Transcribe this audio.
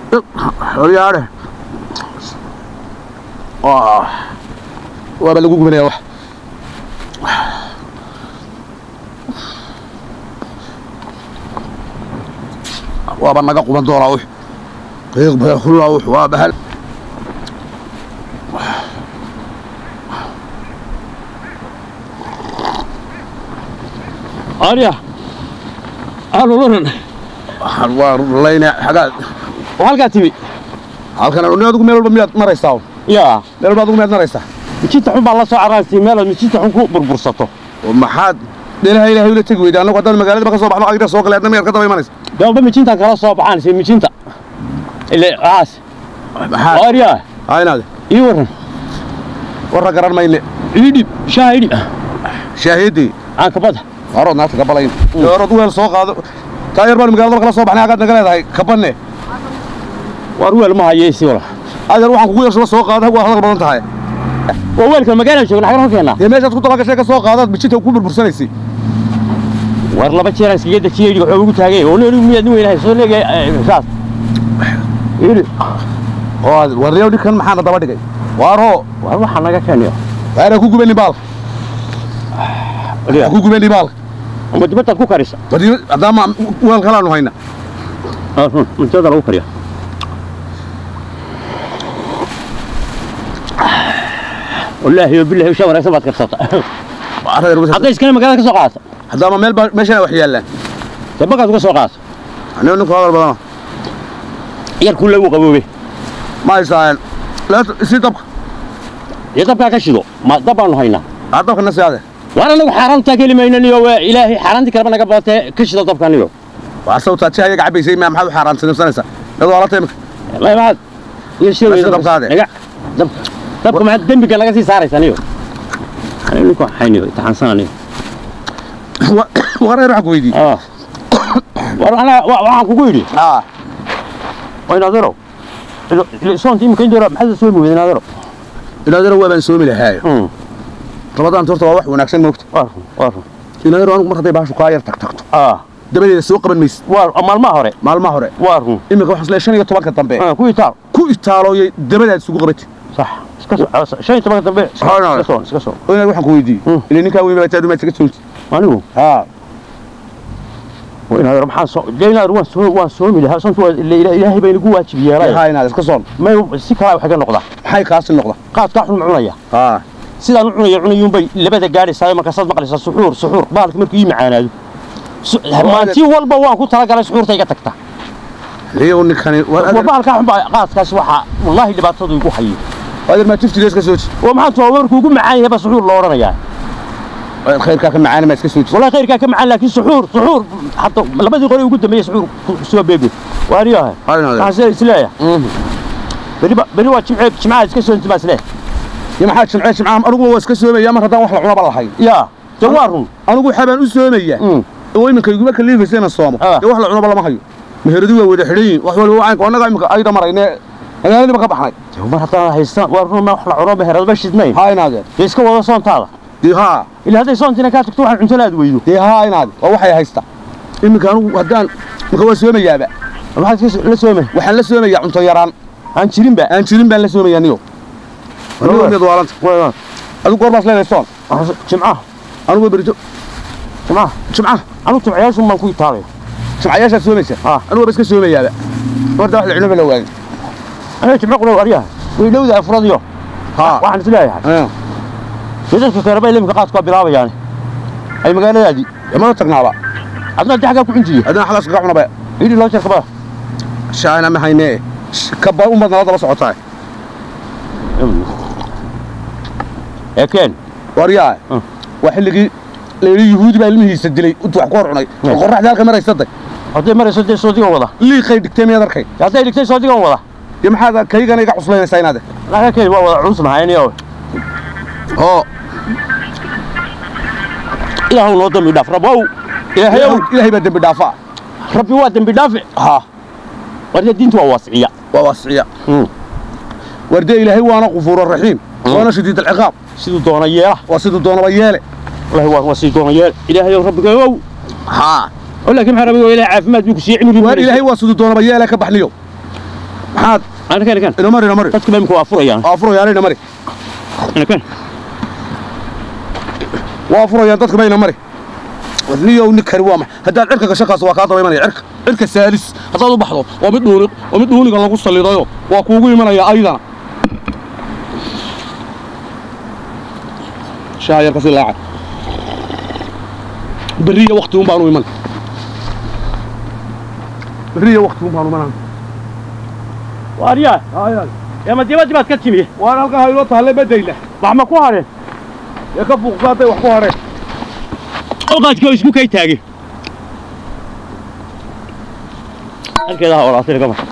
horyaadhe waaba lagu gubanaya wax waaba naga quban doonaa wux qiiq beekullaa wux waa bahal arya aan ulanan waxaan waa layna xagaad oo halkaa timi halkan ni adigu meel walba miyaad maraysaa yaa meel walba adigu miyaad maraysaa mijinta xun baa la soo caraantii meelaad mijinta xun ku burbursato oo maxaad dheelaha ilaahay ula tegi weyda annagu haddaan magaalada ka soo baxno agda soo galay adna miyaad ka daba imanaysa damba mijintan kala soo baxaan si mijinta ile aas maxaad arya haa inaade ii waran warra garan mayne ii dhib shaha ii dhib shaahidii aan kabada haarood naagta ka balayn haarood weel soo qaado kaa yar baan magaalada kala soo baxnay agaad naga leedahay kabanne waar weel ma hayeysi wala adeer waxaan kugu yeersada soo qaada waa hadal badan tahay waa weelka magaalada joogna xagan halkeena dee meeshaad ku dabagashay ka soo qaadaad bijinta ku burbursanaysay waar laba jeer aan iskaga dajiyey dhig waxaa ugu taagay oo neerigu miyaad nin weynahay soo leegay saas ii dhib oo warriyow dhinkan maxaana daba dhigay waaroo waar waxaa naga keeniyo waana ku gubani baalka ku gubani baalka ma dibaddaad ku karisa badi haddaama weel kalaanu hayna run cuntada lagu kariya wallaahi yo billahi ushaa wanaagsan baad karsata hadday iskana magaalada ka soo qaadato haddaama meel baa meeshana wax yaallaan dee bakaad uga soo qaadato anigo ninku hadal badana yar kulle uu qaboobe ma haysaayan si dabka iyo dabkaa ka shido ma dab baanu haynaa aa dabka na siyaade waan anagu xaaraantaa ka heli maynaniyo waa ilaahay xaaraantii kaleba naga badatee ka shida dabkaniyo waa sawtaa si ayaga cabaysay ma maxaad u xaaraansanaysaa iyadoo ala taymka maad iyo Meesha shil dabkaade. naga dab dabka maxaad dembiga naga sii saaraysa aniyo anigo ninku hayniyo itaxaansan aniyo wareer waxaan ku weydiiyey ah war anaa wa- waxaan kugu yidhi aa waynaadero soonta imika indora maxaad soo muweyda naadero inaadana waa baan soomi lahaayo rabadaan horta waa wax wanaagsan moogta waa run waa run inaadana anigu mar hadday baashu kaa yar tag tagto ah dabadeeda soo qaban maysid waa maalmaha hore maalmaha hore waa run iminka waxaan isleeyahay shan iyo tobanka dambe Ah, ku itaal ku itaalooyay dabadaad isugu qabati sax iska soo shan iyo tobanka dambe iska Haa, iska soo iska soo oo inaad waxaan ku weydiiyey Mm. ilaa ninkaa weyn baa taadu maad iskaga soolti anigu haa waynaadero maxaan soo deenaadero waan soo waan soomi lahaa soontu waa ila- ila- ilaahay baa inagu waajib yeelay haa inaad iska soon may si kala wax ka noqda maxay kaasi noqda qaadkaa xun ma cunaya haa sidaan u cunaya cunayuunbay labada gaadhaysaa markaasaad maqlaysaa suxuur suxuur baalka markuu ii macaanaado Su- maantii walba waan ku talagalay suxuurta iga tagta liyow ninkani war baalkaa xun baa qaadkaas waxaa wallaahi dhibaatadu igu hayay adeer maa tiftiga iska sooji oo maxaa tuwaa warkuu ugu macaan yahay baa suxuur loo odhanayaa khayrkaa ka macaana maa iska sooji والله خير كان معنا لكن سحور سحور حتى لبدي قولي وقلت مية سحور سوى بيبي واريها haa inaad حسين سلايا بري بري وات جمعة جمعة كسر انت ما سلايا iyo maxaa jimcee jimcaha anigu waa iska soomaya mar haddaan wax la cunaba lahayn يا جوارهم anigu waxaa baan u soomaya امم oo iminka iguma kaliifaysa inaan soomo Ah. dee wax la cunaba lama hayo meheradu waa wada xidhan yihin wax waliba wacaynka annaga iminka ayda marayne magaaladiiba ka baxnay ما حتى هيستان وارهم ما وحلا عروبه هرد باش اثنين haa inaadeen ليش كوا ولا صون تالا dee haa إلا هذا صون تنا كاتك تروح عند ثلاث ويدو dee haa inaade waa waxay haysta iminka anigu haddaan iminka waa soomayaaba ما حد كيس لا سومه waxaan la soomayaa cunto yaraan عن شيرين بقى aan jirin baan la soomayaa niyo anigu mid waalanta وين adigu goor baas leedahay soon جمعة anigu berito جمعة jimcaha أنا تبعياش ما كوي تالي jimcayaashaad soomaysa Ah. anigu waa iska soomayaaba horta wax la cunaba la waayo أنا جمعة قولوا أريها ويلو ذا أفراد يوم haa واحد سلايا Ah. dadka kale bay limka qaadka bilaabay yani ay magaaladaadi imada tagnaaba adna daxga ku cinjiye haddana xalaas kaga cunaba idi loo jarka ba shaana ma haynee kaba umad nala daba socotaa ekeen waryaa Ah. waa xilligii layidhi yuhuudi baa ilmihiisa dilay intuu wax ku hor cunay Ah. qorraxda halka maraysaday hadday marayso dee soodigan wada liiqay dhigtay miyaad arkay hadday dhigtay soodigan wada iyo maxaad kaygana iga cuslaynaysaa inaade naga keen waa wada culus mahayniyo oo ilaahu noo dambi dhaaf rabow ilaahayow ilaahay baa dembi dhaafa rabbi waa dambi dhaafi ha warde diintu waa waasiciya waa waasiciya wardee ilaahay waana qufuuro raxiim waana shadiid alciqaab siduu doona yeela waa siduu doonaba yeele wallahi waa waa siduu doona yeela ilaahayow rabbigayow haa oo laakiin maxaa rabbigow ilaahay caafimaad buu ku siiyey cimri waar ilaahay waa siduu doonaba yeele ka baxniyo maxaad anakan anakan ina mari ina mari dadku imika waa furayaan waa furayaan ina mari anakan waa furayaan dadku bayna mari niyow nin kari waa maxay haddaad cirka gasho kaas waa kaa daba imanaya cirka cirka saalis haddaad u baxdo waa mid dhuuni waa mid dhuuniga lagu sallidayo waa kuugu imanaya aydana shaha yar kasi laaca berriya wakti un baanu iman berriya wakti un baanu imanaa waaryaa eema dibaddi baad ka timi waan halkaa haynoo tahalle badayna wax ma ku hadheen ee ka fuuqsa hadday wax ku hadheen oqaadkii oo isku kay taagay halkeeda ha olaatay gama